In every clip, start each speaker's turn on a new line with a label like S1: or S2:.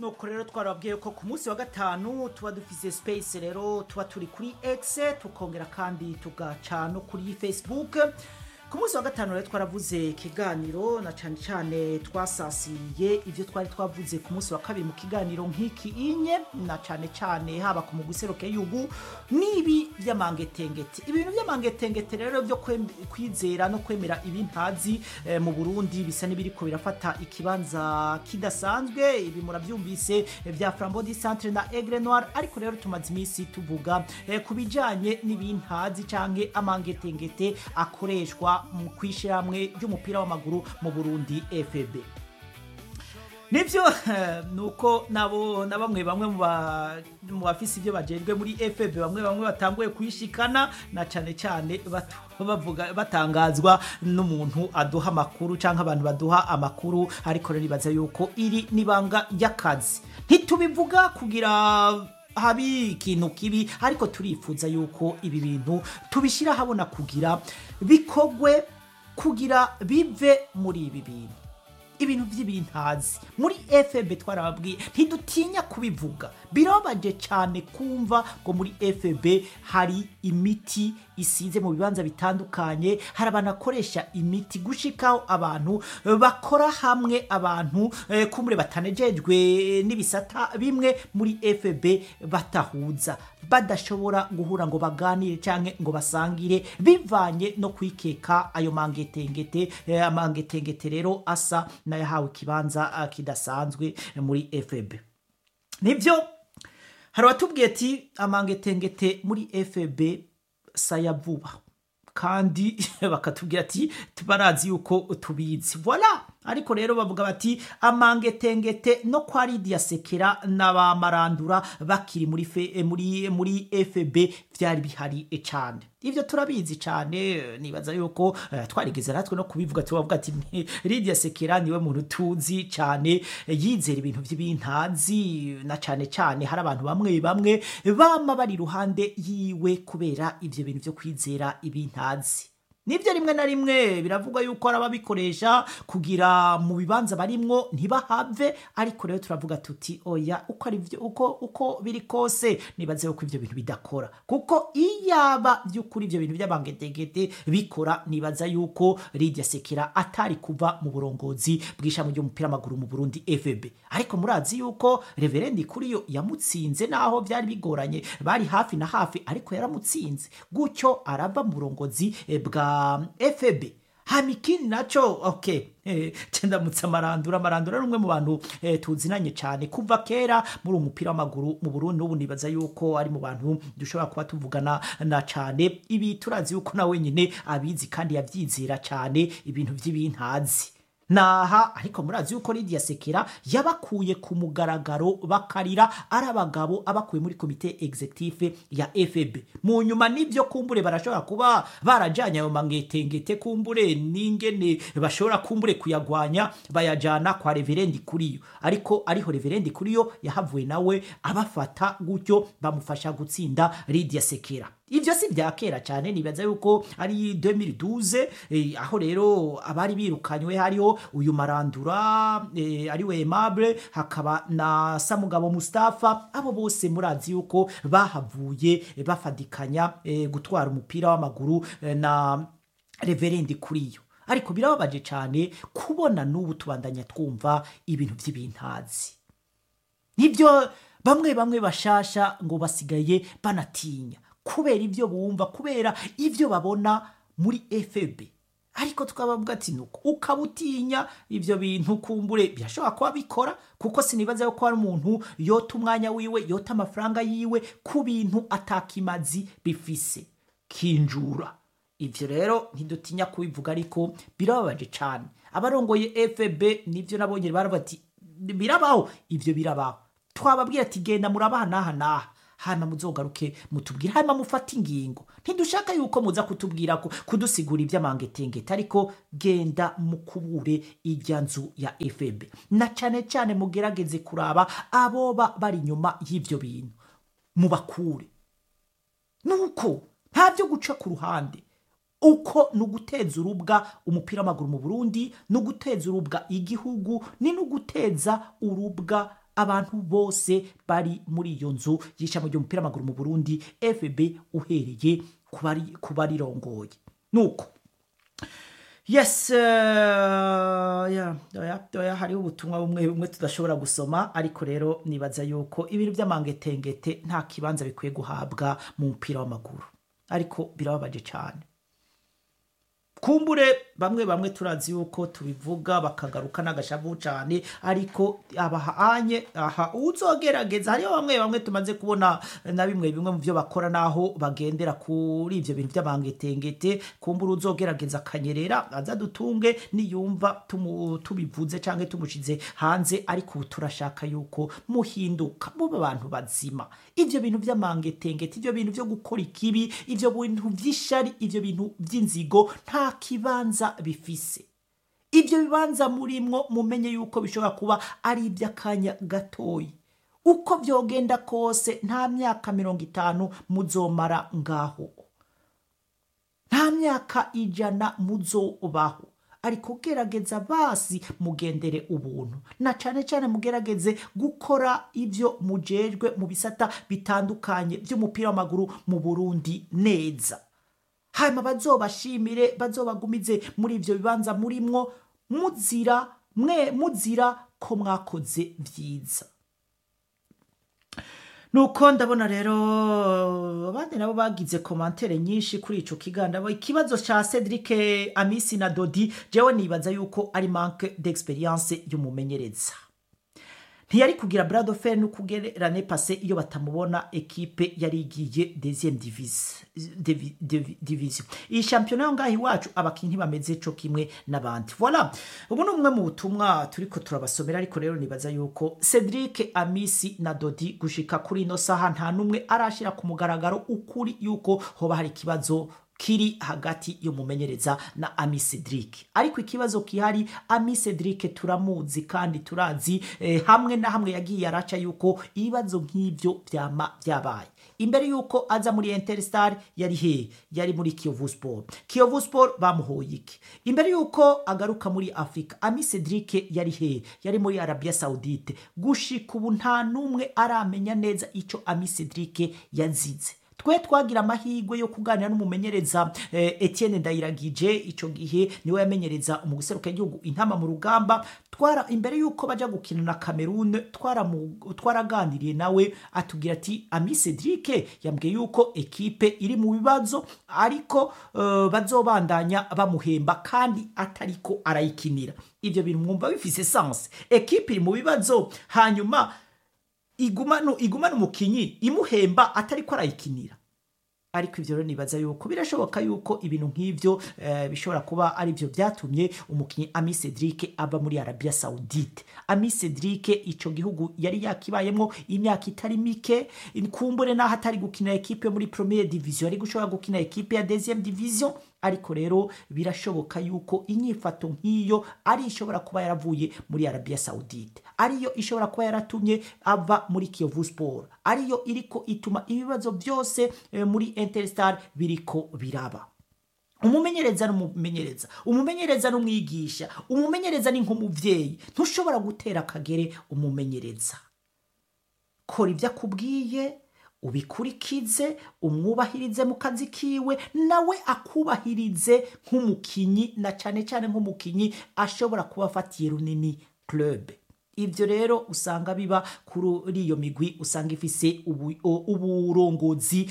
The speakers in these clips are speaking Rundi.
S1: nuko rero twarababwiye ko ku munsi wa gatanu tuba dufise space rero tuba turi kuri x tukongera kandi tugaca no kuri facebook ku munsi wa gatanu rero twaravuze ikiganiro na cyane cyane twasasiye ibyo twari twavuze ku munsi wa kabiri mu kiganiro nk'iki inye na cyane cyane haba ku muguseruke y'ubu n'ibi by'amangetengete ibintu by'amangetengete rero byo kwem- kwizera no kwemera ibintazi eh, mu burundi bisa n'ibiriko birafata ikibanza kidasanzwe ibi murabyumvise eh, bya flambeau du centre na aigle noir ariko rero tumaze iminsi tuvuga eh, ku bijanye n'ibintazi canke amangetengete akoreshwa mu kwishyirahamwe ry'umupira w'amaguru mu burundi fb nibyo eh, nuko nabo na bamwe bamwe mu ba- mu bafise ibyo bajejwe muri fb bamwe bamwe batanguye kuyishikana na cane cane batu- bavuga batangazwa n'umuntu aduha amakuru cyangwa abantu baduha amakuru ariko rero nibaza yuko iri nibanga ry'akazi ntitubivuga kugira habi ikintu kibi ariko turifuza yuko ibi bintu tubishyira habona kugira bikogwe kugira bive muri ibi bintu ibintu by'ibintazi muri fb twarababwiye ntidutinya kubivuga birababaje cyane kumva ngo muri fb hari imiti isize mu bibanza bitandukanye hari abantu bakoresha imiti gushikaho abantu eh, bakora hamwe abantu eh, kumure batanejejwe n'ibisata bimwe muri fb batahuza badashobora guhura ngo baganire cyangwa ngo basangire bivanye no kwikeka ayo mangetengete eh, amangetengete rero asa n'ayahawe ikibanza ah, kidasanzwe muri fb nibyo hari abatubwiye ati amangetengete muri fb saya vuba kandi bakatubwira ati barazi yuko tubizi voila ariko rero bavuga bati amangetengete no kwa lidiya sekera n'abamarandura bakiri muri fe, eh, muri muri fb byari bihari eh, cyane ibyo turabizi cyane eh, nibaza yuko eh, twarigeze natwe no kubivuga tubavuga ati "Ni- lidiya sekera niwe muntu tuzi cyane eh, yizera ibintu by'ibintazi na cyane cyane hari abantu bamwe bamwe bama bari iruhande yiwe kubera ibyo bintu byo kwizera ibintazi nibyo rimwe na rimwe biravugwa yuko hari ababikoresha kugira mu bibanza barimwo ntibahave ariko rero turavuga tuti oya uko ari byo uko uko biri kose nibaze yuko ibyo bintu bidakora kuko iyaba by'ukuri ibyo bintu by'abangetegete bikora nibaza yuko Lydia Sekera atari kuva mu burongozi bw'ishami ry'umupira w'amaguru mu Burundi FB ariko murazi yuko Reverend Kuriyo yamutsinze naho byari bigoranye bari hafi na hafi ariko yaramutsinze gutyo arava mu burongozi eh, bwa FB hamikini naco okay eh, ndamutse amarandura amarandura ari umwe mu bantu eh, tuzinanye cyane kuva kera muri uwo mupira w'amaguru mu Burundi n'ubu nibaza yuko ari mu bantu dushobora kuba tuvugana na cyane ibi turazi yuko na wenyine abizi kandi yabyizera cyane ibintu by'ibintazi naha ariko murazi yuko Lydia Sekera yabakuye ku mugaragaro bakarira ari abagabo abakuye muri komite executive ya FB mu nyuma n'ibyo kumbure barashobora kuba barajanye ayo mangetengete kumbure n'ingene bashobora kumbure kuyagwanya bayajana kwa reverendi kuriyo ariko ariho reverendi kuriyo yahavuye nawe abafata gutyo bamufasha gutsinda Lydia Sekera ibyo si bya kera cyane nibaza yuko ari 2012 eh, aho rero abari birukanywe hariho uyu marandura eh, ari we Aimable hakaba na Samugabo Mustafa abo bose murazi yuko bahavuye eh, bafadikanya eh, gutwara umupira w'amaguru eh, na Reverendi kuriyo ariko birababaje cyane kubona n'ubu tubandanya twumva ibintu by'ibintazi nibyo bamwe bamwe bashasha ngo basigaye banatinya kubera ibyo bumva kubera ibyo babona muri fb ariko tukabavuga ati nuko ukaba utinya ibyo bintu kumbure birashobora kuba bikora kuko sinibaza yuko hari umuntu yota umwanya wiwe yota amafaranga yiwe ku bintu atakimazi bifise kinjura ibyo rero ntidutinya kubivuga ariko birababaje cyane abarongoye fb nibyo nabonye baravuga ati birabaho ibyo birabaho twababwira ati genda murabaha n'aha n'aha hanyuma muzogaruke mutubwire hanyuma mufate ingingo ntidushaka yuko muza kutubwira ko kudusigura iby'amangetengete ariko genda mukubure ijya nzu ya fb na cyane cyane mugerageze kuraba aboba bari inyuma y'ibyo bintu mubakure nuko nta byo guca ku ruhande uko ni uguteza urubwa umupira w'amaguru mu burundi ni uguteza urubwa igihugu ni no guteza urubwa abantu bose bari muri iyo nzu y'ishami ry'umupira w'amaguru mu burundi fb uhereye ku bari- ku barirongoye nuko yes uh, yeah, oya, oya, hariho ubutumwa bumwe bumwe tudashobora gusoma ariko rero nibaza yuko ibintu by'amangetengete nta kibanza bikwiye guhabwa mu mupira w'amaguru ariko birababaje cyane kumbure bamwe bamwe turazi yuko tubivuga bakagaruka n'agashavu cyane ariko abahanye aha uzogerageza hariho bamwe bamwe tumaze kubona na bimwe bimwe mu byo bakora naho bagendera kuri ibyo bintu by'abangetengete kumbure uzogerageza akanyerera aza dutunge niyumva tumu- tubivuze cyangwa tumushize hanze ariko ubu turashaka yuko muhinduka mube abantu bazima ibyo bintu by'amangetengete ibyo bintu byo gukora ikibi ibyo bintu by'ishari ibyo bintu by'inzigo nta kibanza bifise ibyo bibanza murimwo mumenye yuko bishobora kuba ari iby'akanya gatoyi uko byogenda kose nta myaka mirongo itanu muzomara ngaho nta myaka ijana muzobaho ariko gerageza basi mugendere ubuntu na cyane cyane mugerageze gukora ibyo mujejwe mu bisata bitandukanye by'umupira w'amaguru mu burundi neza hanyuma bazobashimire bazobagumize muri ibyo bibanza murimwo muzira mwe muzira ko mwakoze byiza nuko ndabona rero abandi nabo bagize komantere nyinshi kuri ico kiganda ikibazo ca Cedric Amisi na Dodi jewe nibaza yuko ari manque d'experience y'umumenyereza ntiyari kugira brado fer no kugererane pase iyo batamubona ekipe yari igiye deuxième divise- divi- divi- division iyi shampiyona yo ngaho iwacu abakinnyi bameze co kimwe n'abandi voilà ubu ni umwe mu butumwa turiko turabasomera ariko rero nibaza yuko cedric amisi na dodi gushika kuri ino saha nta n'umwe arashira ku mugaragaro ukuri yuko hoba hari ikibazo kiri hagati y'umumenyereza na ami cedric ariko ikibazo kihari ami cedric turamuzi kandi turazi eh, hamwe na hamwe yagiye araca yuko ibibazo nk'ibyo byama byabaye imbere yuko aza muri interstar yari he yari muri kiyovu sport kiyovu sport bamuhoye iki imbere yuko agaruka muri afurika ami cedric yari he yari muri arabia saudite gushika ubu nta n'umwe aramenya neza ico ami cedric yazize twe twagira amahirwe yo kuganira n'umumenyereza eh, Etienne Ndayiragije ico gihe niwe yamenyereza umuguseruka igihugu intama mu rugamba twara imbere yuko baja gukina na Cameroon twara twaraganiriye nawe atubwira ati Ami Cedric yambwiye yuko ekipe iri mu bibazo ariko uh, bazobandanya bamuhemba kandi atariko arayikinira ivyo bintu mwumva bifise sense ekipe iri mu bibazo hanyuma igumano igumana umukinyi imuhemba atari ko arayikinira ariko ivyo rero nibaza yuko birashoboka yuko ibintu nk'ivyo eh, bishobora kuba ari byo byatumye umukinyi Ami Cedric aba muri Arabia Saudite Ami Cedric ico gihugu yari yakibayemwo imyaka itari mike kumbure naho atari gukina ekipe yo muri première division ari gushobora gukina ekipe ya deuxième division ariko rero birashoboka yuko inyifato nk'iyo ari ishobora kuba yaravuye muri Arabia Saudite ariyo ishobora kuba yaratumye ava muri Kiyovu Sport ariyo iriko ituma ibibazo byose eh, muri Interstar biriko biraba umumenyereza n'umumenyereza umumenyereza n'umwigisha umumenyereza ni nk'umuvyeyi ntushobora gutera akagere umumenyereza kora ibyo akubwiye ubikurikize umwubahirize mu kazi kiwe nawe akubahirize nk'umukinyi na cyane cyane nk'umukinyi ashobora kuba afatiye runini club ibyo rero usanga biba kuri iyo migwi usanga ifise uburongozi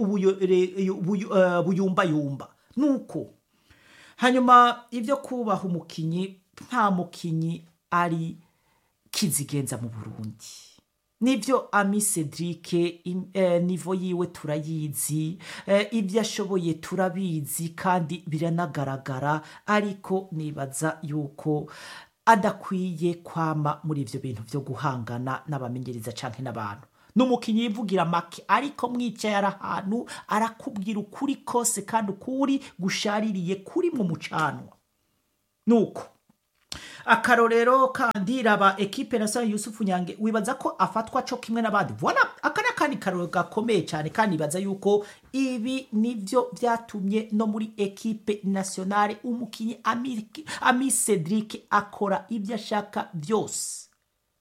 S1: buyumbayumba nuko hanyuma ibyo kubaha umukinyi nta mukinyi ari kizigenza mu burundi nibyo ami cedric nivo yiwe turayizi ibyo ashoboye turabizi kandi biranagaragara ariko nibaza yuko adakwiye kwama muri ibyo bintu byo guhangana n'abamenyereza cyangwa n'abantu ni umukinnyi yivugira make ariko mwicaye ari ahantu arakubwira ukuri kose kandi ukuri gushaririye kuri mu mucanwa nuko akarorero kandi raba ekipe na Sani Yusufu Nyange wibaza ko afatwa cyo kimwe n'abandi voilà aka ni akandi karorero gakomeye cyane kandi ibaza yuko ibi nivyo byatumye no muri ekipe nationale umukinyi Ami Cedric akora ibyo ashaka byose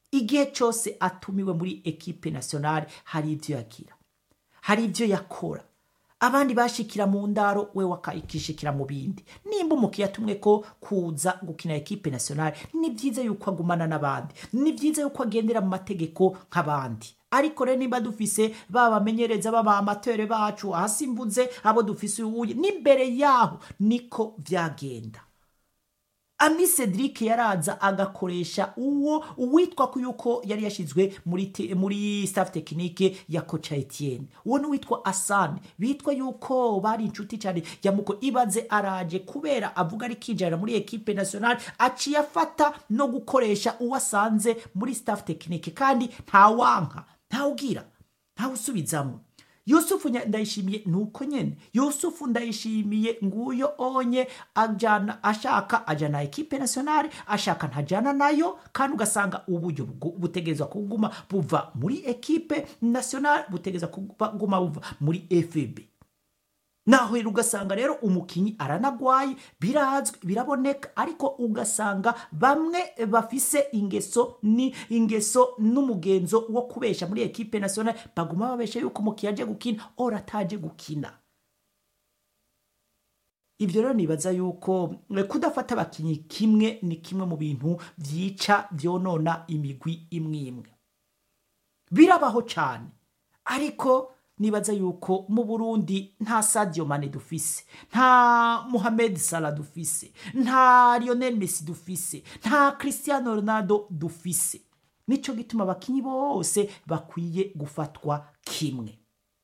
S1: igihe cyose atumiwe muri ekipe nationale hari ibyo yagira hari ibyo yakora abandi bashikira mu ndaro we wakishikira mu bindi nimba umukiye atumwe ko kuza gukina ekipe nationale ni byiza yuko agumana n'abandi ni byiza yuko agendera mu mategeko nk'abandi ariko rero nimba dufise babamenyereza baba amatere bacu ahasimbuze abo dufise ubuye n'imbere yaho niko vyagenda ami cedric yaraza agakoresha uwo uwitwa ko yuko yari yashyizwe muri, te- muri staff tekinike ya koca etienne uwo ni uwitwa asane bitwa yuko bari inshuti cyane yamuko ibaze araje kubera avuga ari kinjira muri ekipe nationale aciye afata no gukoresha uwo asanze muri staff tekinike kandi ntawanka ntawugira ntawusubizamo yusufu nya- ndayishimiye nuko nyene yusufu ndayishimiye nguyo onye ajana ashaka ajana ekipe nationale ashaka ntajana nayo kandi ugasanga uburyo bwo- butegerezwa kuguma buva muri ekipe nationale butegerezwa kuguma buva muri fb naho rero ugasanga rero umukinyi aranagwaye birazwi biraboneka ariko ugasanga bamwe bafise ingeso ni ingeso n'umugenzo wo kubesha muri ekipe nationale baguma babesha yuko umukinyi aje gukina ora ataje gukina ibyo rero nibaza yuko eh, kudafata abakinyi kimwe ni kimwe mu bintu vyica vyonona imigwi imwe imwe birabaho cyane ariko nibaza yuko mu burundi nta sadio mane dufise nta muhamed sala dufise nta lionel messi dufise nta cristiano ronaldo dufise nico gituma abakinyi bose bakwiye gufatwa kimwe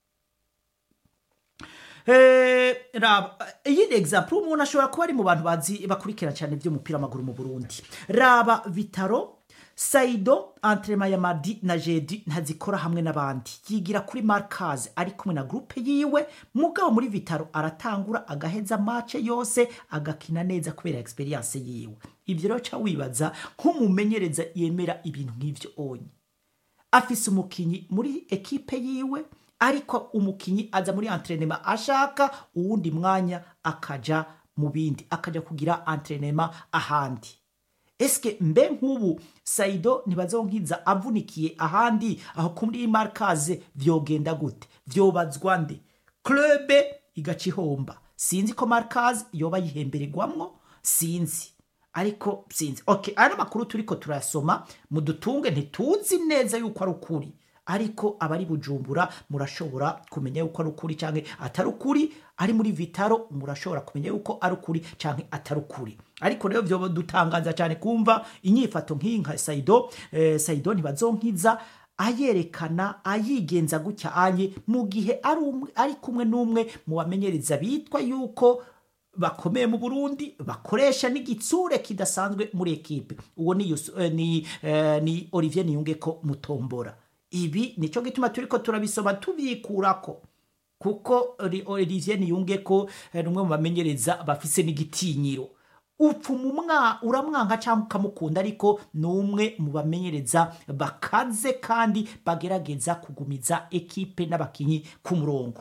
S1: Eh, raba iyi ni example umuntu ashobora kuba ari mu bantu bazi bakurikira cyane by'umupira w'amaguru mu burundi raba vitaro saido entrema ya madi na jedi ntazikora hamwe n'abandi yigira kuri markazi ari kumwe na gurupe yiwe mugabo muri vitaro aratangura agaheza mace yose agakina neza kubera experience yiwe ibyo rero ca wibaza nk'umumenyereza yemera ibintu nk'ivyo onye afise umukinyi muri ekipe yiwe ariko umukinyi aza muri entrenema ashaka uwundi mwanya akaja mu bindi akaja kugira entrenema ahandi eske mbe nk'ubu saido ntibazonkiza avunikiye ahandi aho kuri markaze vyogenda gute vyobazwa nde klube igaca ihomba sinzi ko markaze yoba yihembererwamwo sinzi ariko sinzi okay aya makuru turiko turasoma mudutunge ntituzi neza yuko ari ukuri ariko abari bujumbura murashobora kumenya yuko ari ukuri canke atari ukuri ari muri vitaro murashobora kumenya yuko ari ukuri canke atari ukuri ariko rero vyo dutangaza cyane kumva inyifato nk'iyi nka saido eh, saido ntibazonkiza ayerekana ayigenza gutya anye mu gihe ari umwe- ari kumwe n'umwe mu bamenyereza bitwa yuko bakomeye mu burundi bakoresha n'igitsure kidasanzwe muri ekipe uwo ni, Yus- eh, ni, eh, ni olivier niyungeko mutombora ibi nico gituma turiko turabisoma tubyikurako kuko Ri- olivier niyungeko eh, ni umwe mu bamenyereza bafise n'igitinyiro upfuma umwa uramwanka cyangwa ukamukunda ariko ni umwe mu bamenyereza bakaze kandi bagerageza kugumiza ekipe n'abakinyi ku murongo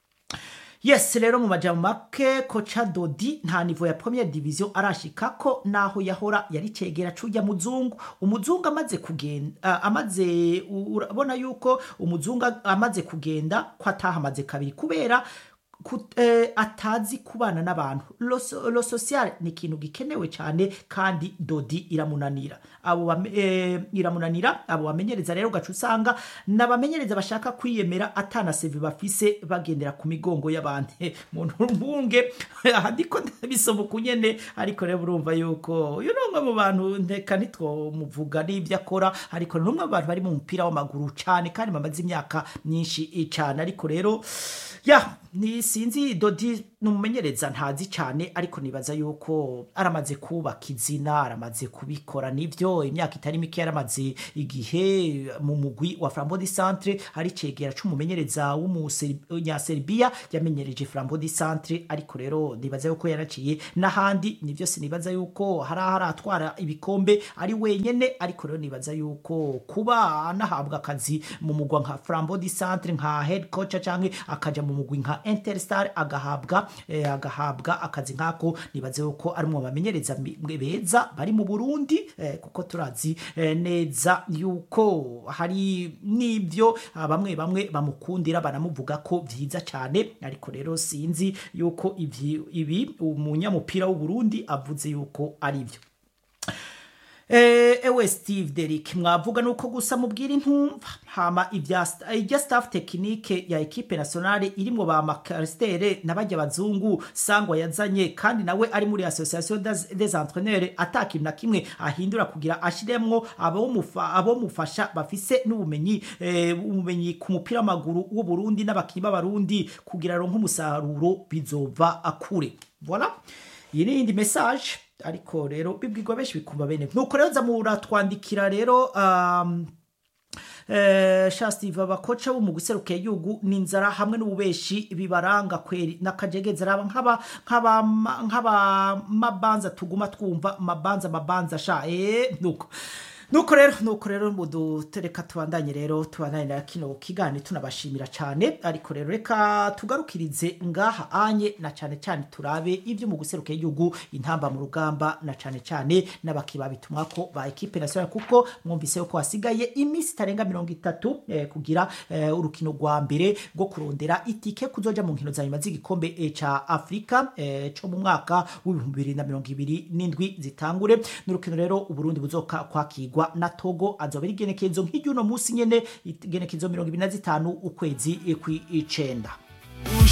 S1: yes rero mu majambo make koca dodi nta nivo ya premiere division arashikako naho yahora yari cegera cujya muzungu umuzungu amaze kugenda uh, amaze u- urabona yuko umuzungu amaze kugenda ko atahamaze kabiri kubera ku- eh, atazi kubana n'abantu lo, so- lo social ni ikintu gikenewe cyane kandi dodi iramunanira abo bame- eh, iramunanira abo bamenyereza rero ugaca usanga n'abamenyereza bashaka kwiyemera atana sevi bafise bagendera ku migongo y'abandi muntu mbunge aha ndiko ndabisoma uku nyene ariko rero urumva yuko uyu ni umwe mu bantu ndeka ntitwomuvuga n'ibyo akora ariko ni umwe mu bantu bari mu mupira w'amaguru cyane kandi bamaze imyaka myinshi cyane ariko rero ya ni sinzi dodi ni umumenyereza ntazi cyane ariko nibaza yuko aramaze kubaka izina aramaze kubikora nibyo imyaka itari mike yaramaze igihe mu mugwi wa flambo di centre ari cegera c'umumenyereza w'umunyaserbiya yamenyereje flambo di centre ariko rero nibaza yuko yaraciye n'ahandi nivyo sinibaza yuko hari aho aratwara ibikombe ari wenyene ariko rero nibaza yuko kuba anahabwa akazi mu mugwa nka flambo di centre nka head coach canke akaja mu mugwi nka interstar agahabwa eh, agahabwa akazi nk'ako nibaze yuko ari mu bamenyereza mi- beza bari mu burundi eh, kuko turazi eh, neza yuko hari n'ibyo ah, bamwe bamwe bamukundira banamuvuga ko vyiza cyane ariko rero sinzi yuko ivyi- ibi umunyamupira w'uburundi avuze yuko ari byo Eh, ewe steve derik mwavuga nuko gusa mubwira intumva hama ibya ibya staff tekinike ya ekipe nationale irimwo ba makaristere n'abajya bazungu sangwa yazanye kandi nawe ari muri association des, des entraîneurs atakintu na kimwe ahindura kugira ashiremwo abomufa abomufasha bafise n'ubumenyi eh, ubumenyi ku mupira w'amaguru w'u Burundi n'abakinyi b'abarundi kugira ronke umusaruro bizova akure voilà iyi ni iyindi message ariko rero bibwirwa benshi bikumva bene nuko rero nza muratwandikira rero um, Eh, Steve abakoca bo mu guseruka igihugu n'inzara hamwe n'ububeshi bibaranga kweri n'akajegeze raba nk'aba nk'aba nk'aba mabanza tuguma twumva mabanza mabanza sha eh nuko nuko rero nuko rero mudutereka tubandanye rero tubandanye na kino kigani tunabashimira cyane ariko rero reka tugarukirize ngaha anye na cyane cyane turabe ibyo mu guseruka igihugu intamba mu rugamba na cyane cyane n'abakiba bitumwa ko ba ekipe nationale kuko mwumvise ko hasigaye iminsi itarenga mirongo itatu eh, kugira eh, urukino rwa mbere rwo kurondera itike kuzoja mu nkino za nyuma z'igikombe eh, ca Afrika eh, co mu mwaka w'ibihumbi bibiri na mirongo ibiri n'indwi zitangure n'urukino rero uburundi buzoka kwakirwa na togo azoba ari igenekerezo nk'iry'uno munsi nyene igenekerezo mirongo ibiri na zitanu ukwezi kw'icenda